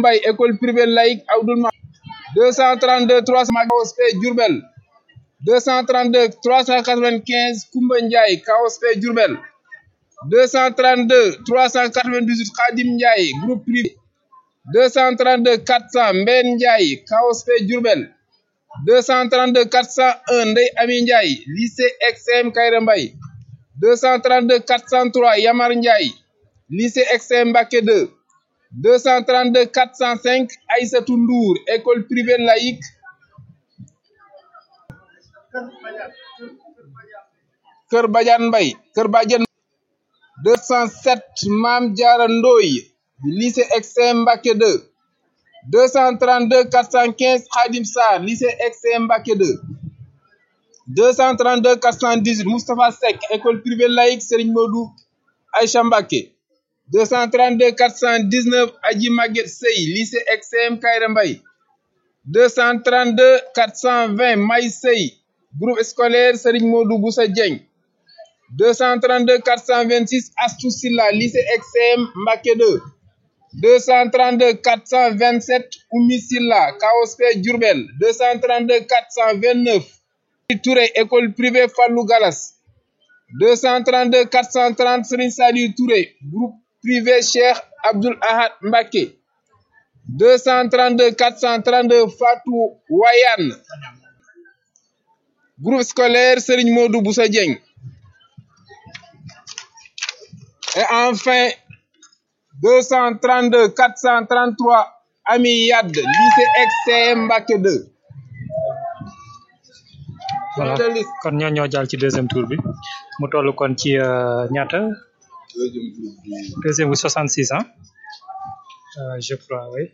Mbaye école privée laïque Abdoul Ma 232 300 KOSP Diourbel 232 395 Koumba Ndiaye KOSP Diourbel 232 398 Khadim Ndiaye groupe privé 232 400 Mbène Ndiaye KOSP Diourbel 232 401 Ndeye Ami Ndiaye lycée XM Kaïré Mbaye 232 403 Yamar Ndiaye lycée XM Mbacké 2 232 405 Aïssatou Ndour école privée laïque Kër Badiane Mbaye Kër Badiane 207 Mame Diarra Ndoye lycée XM Mbacké 2 232 415 Khadim Sarr lycée XM Mbacké 2 232 418 Moustapha Seck école privée laïque Serigne Modou Aïcha Mbacké 232 419 Adji Maguette Sey lycée XM Kaïré Mbaye 232 420 May Sey groupe scolaire Serigne Modou Boussa Dieng 232 426 Astou Silla lycée XM Mbacké 2 232 427 Oumi Silla KOSP Diourbel 232 429 Touré école privée Fallou Galas 232 430 Serigne Saliou Touré groupe privé Cheikh Abdoul Ahad Mbacké 232 432 Fatou Wayane groupe scolaire Serigne Modou Boussa Dieng et enfin 232 433 Ami Yad lycée XCM Mbacké 2 voilà kon ñoo ñoo jàll ci deuxième tour bi mu toll kon ci ñaata deuxième bi 66 ans euh, je crois oui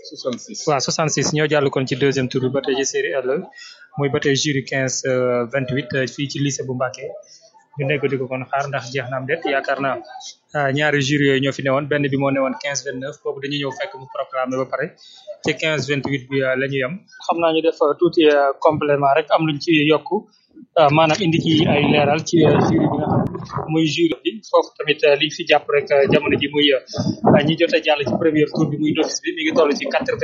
66 waaw 66 ñoo jàll kon ci deuxième tour bi ba tey ci série L muy ba tey jury 15 euh, 28 fii ci lycée bu Mbacké ñu nekk di ko kon xaar ndax jeex na am déet yaakaar naa ñaari jury yooyu ñoo fi newoon benn bi moo newoon 15 29 boobu dañuy ñëw fekk mu proclamé ba pare ci 15 28 bi la ñu yem. xam naa ñu def tuuti complément rek am luñ ci yokk maanaam indi ci ay leeral ci jury bi nga xam muy jury bi foofu tamit liñ fi jàpp rek jamono ji muy ñi jot a jàll ci premier tour bi muy d'office bi mi ngi toll ci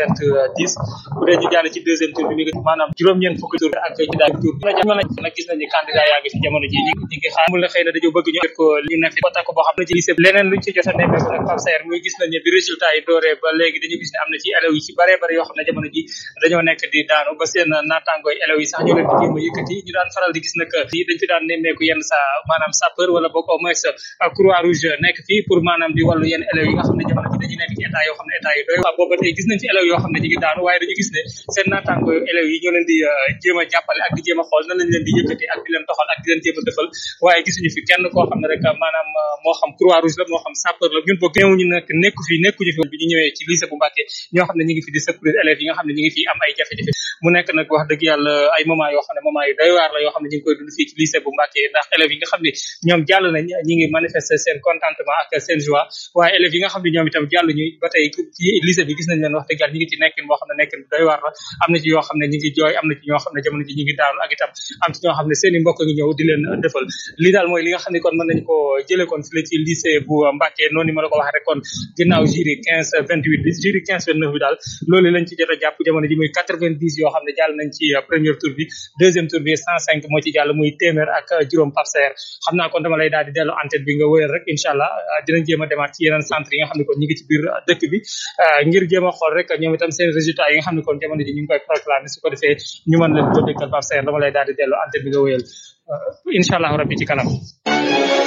90 bu dee ñu jàll ci deuxième tour bi mi ngi maanaam juróom-ñeent fukki tour ak ci daal tour bi mën a nag gis nañ ni candidat yaa ngi fi jamono ji ñi ñi ngi xaar mu la xëy na dañoo bëgg ñu ko ñu ne fi ko takk boo xam ne ci lycée leneen luñ ci jot a nemmeeku nag Pape Saer muy gis nañ ne bi résultat yi dooree ba léegi dañu gis ne am na ci élèves yi ci bare bare yoo xam ne jamono ji dañoo nekk di daanu ba seen naatangooy élèves yi sax ñu leen di jéem a yëkkati ñu daan faral di gis nag yi dañ fi daan nemmeeku yenn sa maanaam sapeur wala boog au moins croix rouge nekk fii pour maanaam di wàllu yenn élèves yi nga xam ne jamono ji dañu nekk ci état yoo xam ne état yi doy waaw booba tey gis nañ fi élèves yoo xam ne ñu ngi daanu waaye dañu gis ne seen naatangooy élèves yi ñoo leen di jéem a jàppale ak di jéem a xool nan lañ leen di yëkkati ak di leen toxal ak di leen jéem a defal waaye gisuñu fi kenn koo xam ne rek maanaam moo xam croix rouge la moo xam sapeur la ñun boog néewuñu nag nekku fi nekkuñu fi bi ñu ñëwee ci lycée bu Mbacké ñoo xam ne ñu ngi fi di secourir élèves yi nga xam ne ñu ngi fi am ay jafe-jafe mu nekk nag wax dëgg yàlla ay moment yoo xam ne moment yu doy waar la yoo xam ne ñu ngi koy dund fii ci lycée bu Mbacké ndax élèves yi nga xam ne ñoom jàll nañ ñi ngi manifester seen contentement ak seen joie waaye élèves yi nga xam ne ñoom itam jàll ñu ba tey ci lycée bi gis nañ leen wax dëgg yàlla ñu ngi ci nekkin boo xam ne nekkin bu doy waar la am na ci yoo xam ne ñu ngi jooy am na ci ñoo xam ne jamono ji ñu ngi daanu ak itam am ci ñoo xam ne seen i mbokk ngi ñëw di leen defal li daal mooy li nga xam ne kon mën nañu ko jëlee kon fii la ci lycée bu Mbacké noonu ma la ko waxee rek kon ginnaaw jury 15 28 bi jury 15 29 bi daal loolu lañ ci jot a jàpp jamono ji muy 90 yoo xam ne jàll nañ ci premier tour bi deuxième tour bi 105 moo ci jàll muy téeméer ak juróom Pape Saer xam naa kon dama lay daal di dellu antenne bi nga wëyal rek incha allah dinañ jéem a demaat ci yeneen centre yi nga xam ne kon ñu ngi ci biir dëkk bi ngir jéem a xool rek ñoom itam seen résultat yi nga xam ne kon jamono ji ñu ngi koy proclamer su ko defee ñu mën leen ko dégtal Pape Saer dama lay daal di dellu antenne bi nga wëyal incha allah rabbi ci kanam